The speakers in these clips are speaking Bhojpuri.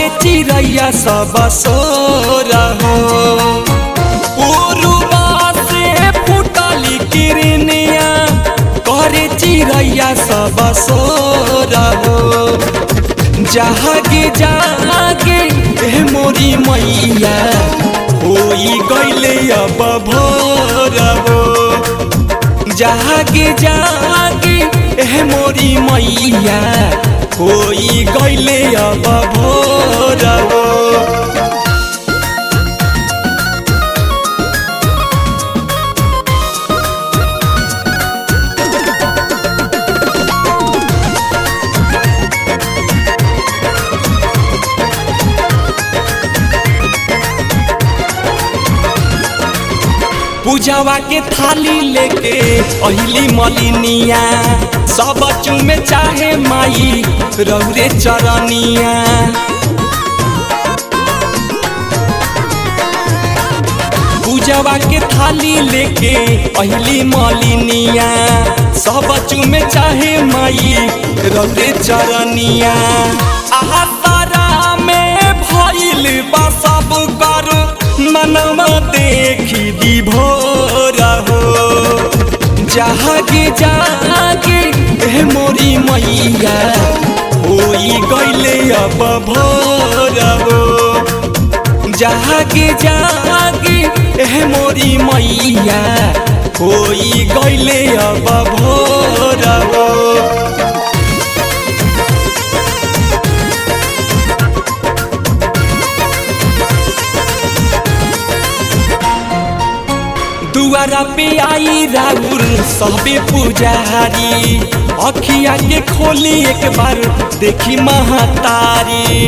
करे चिड़ैया सब सोर हो उरुवा से फुटली किरनिया करे चिड़ैया सब सोर हो जागे जागे ए मोरी मैया होई गईले अब भोर हो जागे जागे ए मोरी मैया होई गईले अब भोर हो पूजावा के थाली लेके अहिली मलिनिया सब चुमे चाहे माई रौरे चरनिया पूजावा के थाली लेके अहिली मलिनिया सब चुमे चाहे माई रौरे चरनिया आहा तारा में भइल बा सब कर मनवा देखी दी भोर हो जागे जागे ए मोरी मैया होई गईले अब भोर हो जागे जागे ए मोरी मैया होई गईले अब भोर हो दुआरा पे आई राउर सबे पुजारी अखिया के खोली एक बार देखी महातारी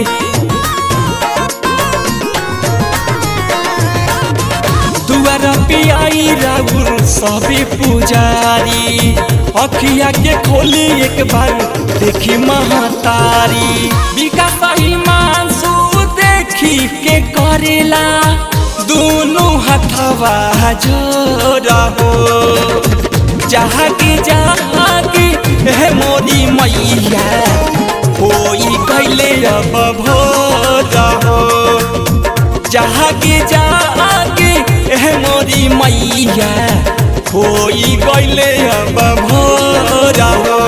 दुआरा पे आई राउर सबे पुजारी अखिया के खोली एक बार देखी महातारी विकास मानसू देखी के करेला दोनों हथवा जोड़ा हो जागे जागे है मोरी मैया होई कैले अब भोर हो जागे जागे है मोरी मैया होई कैले अब भोर हो